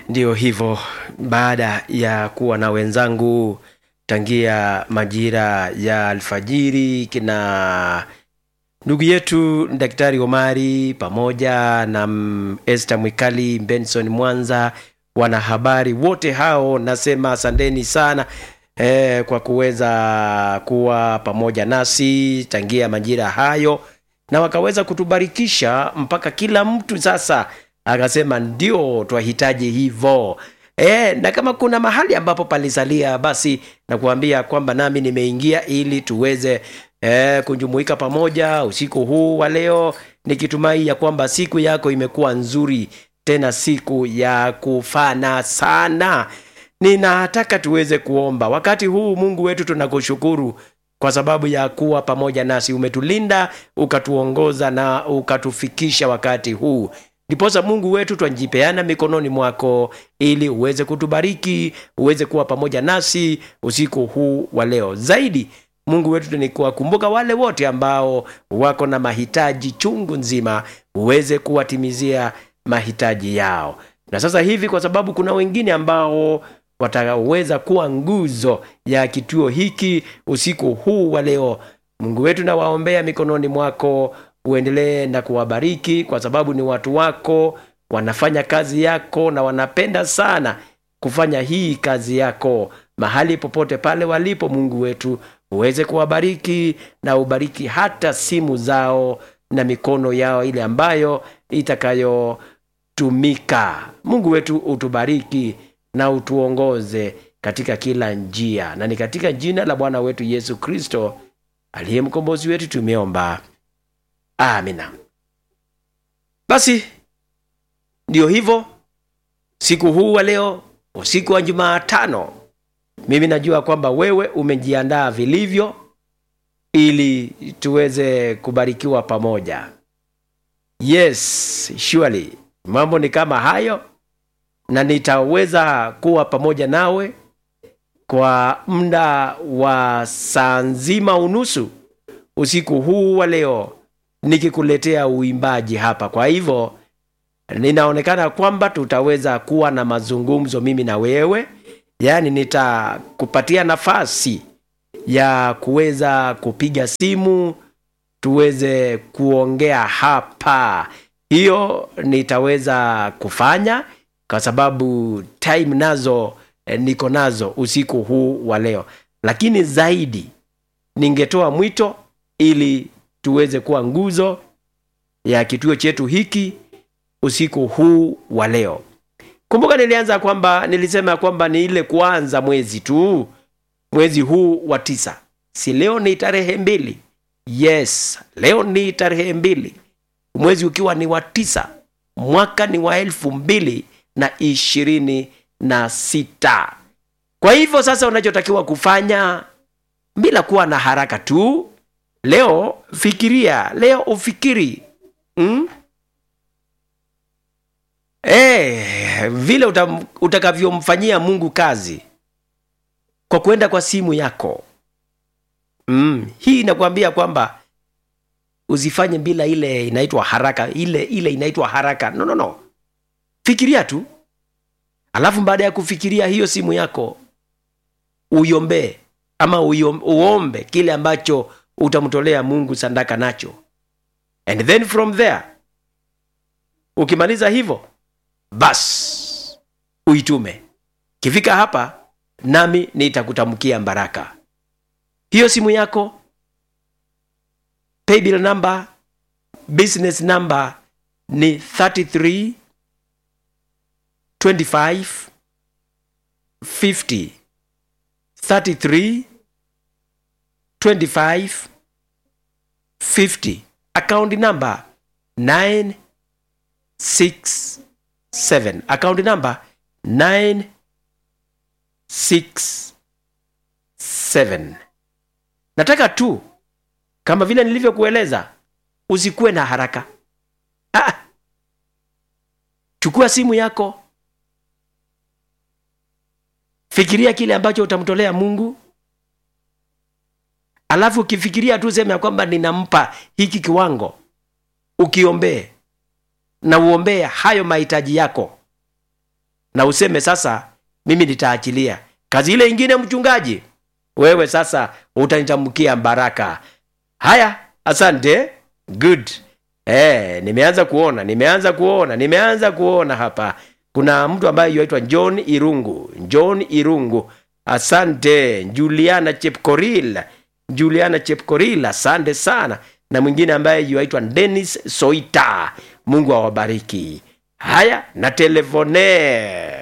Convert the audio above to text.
Ndiyo hivyo, baada ya kuwa na wenzangu tangia majira ya alfajiri, kina ndugu yetu Daktari Omari pamoja na mm, Esther Mwikali, Benson Mwanza, wanahabari wote hao, nasema asanteni sana eh, kwa kuweza kuwa pamoja nasi tangia majira hayo, na wakaweza kutubarikisha mpaka kila mtu sasa akasema ndio twahitaji hivyo. E, na kama kuna mahali ambapo palisalia basi nakuambia kwamba nami nimeingia ili tuweze e, kujumuika pamoja usiku huu wa leo nikitumai ya kwamba siku yako imekuwa nzuri tena siku ya kufana sana ninataka tuweze kuomba wakati huu mungu wetu tunakushukuru kwa sababu ya kuwa pamoja nasi umetulinda ukatuongoza na ukatufikisha wakati huu ndiposa mungu wetu twajipeana mikononi mwako ili uweze kutubariki uweze kuwa pamoja nasi usiku huu wa leo zaidi mungu wetu ni kuwakumbuka wale wote ambao wako na mahitaji chungu nzima uweze kuwatimizia mahitaji yao na sasa hivi kwa sababu kuna wengine ambao wataweza kuwa nguzo ya kituo hiki usiku huu wa leo mungu wetu nawaombea mikononi mwako uendelee na kuwabariki kwa sababu ni watu wako wanafanya kazi yako na wanapenda sana kufanya hii kazi yako mahali popote pale walipo mungu wetu uweze kuwabariki na ubariki hata simu zao na mikono yao ile ambayo itakayotumika mungu wetu utubariki na utuongoze katika kila njia na ni katika jina la bwana wetu yesu kristo aliye mkombozi wetu tumeomba amina basi ndiyo hivyo siku huu wa leo usiku wa jumaatano mimi najua kwamba wewe umejiandaa vilivyo ili tuweze kubarikiwa pamoja yes surely mambo ni kama hayo na nitaweza kuwa pamoja nawe kwa muda wa saa nzima unusu usiku huu wa leo nikikuletea uimbaji hapa kwa hivyo ninaonekana kwamba tutaweza kuwa na mazungumzo mimi na wewe yaani nitakupatia nafasi ya kuweza kupiga simu tuweze kuongea hapa hiyo nitaweza kufanya kwa sababu time nazo eh, niko nazo usiku huu wa leo lakini zaidi ningetoa mwito ili tuweze kuwa nguzo ya kituo chetu hiki usiku huu wa leo kumbuka nilianza kwamba nilisema kwamba ni ile kuanza mwezi tu mwezi huu wa tisa si leo ni tarehe mbili yes leo ni tarehe mbili mwezi ukiwa ni wa tisa mwaka ni wa elfu mbili na ishirini na sita kwa hivyo sasa unachotakiwa kufanya bila kuwa na haraka tu leo fikiria leo ufikiri mm? e, vile utam, utakavyomfanyia mungu kazi kwa kwenda kwa simu yako mm, hii inakuambia kwamba usifanye bila ile inaitwa haraka ile ile inaitwa haraka no no no fikiria tu alafu baada ya kufikiria hiyo simu yako uiombee ama uiom- uombe kile ambacho utamtolea mungu sandaka nacho and then from there ukimaliza hivyo bas uitume kifika hapa nami nitakutamkia baraka hiyo simu yako paybill number business number ni 33 25 50 33 25 50 account number 967 account number 967 nataka tu kama vile nilivyokueleza usikuwe na haraka ah. chukua simu yako fikiria kile ambacho utamtolea mungu alafu ukifikiria tu sema ya kwamba ninampa hiki kiwango ukiombee na uombee hayo mahitaji yako na useme sasa mimi nitaachilia kazi ile ingine mchungaji wewe sasa utanitamkia baraka haya asante good eh, nimeanza kuona nimeanza kuona nimeanza kuona hapa kuna mtu ambaye yuaitwa john irungu john irungu asante juliana chepkoril juliana chepkoril asante sana na mwingine ambaye yuaitwa denis soita mungu awabariki haya na telefone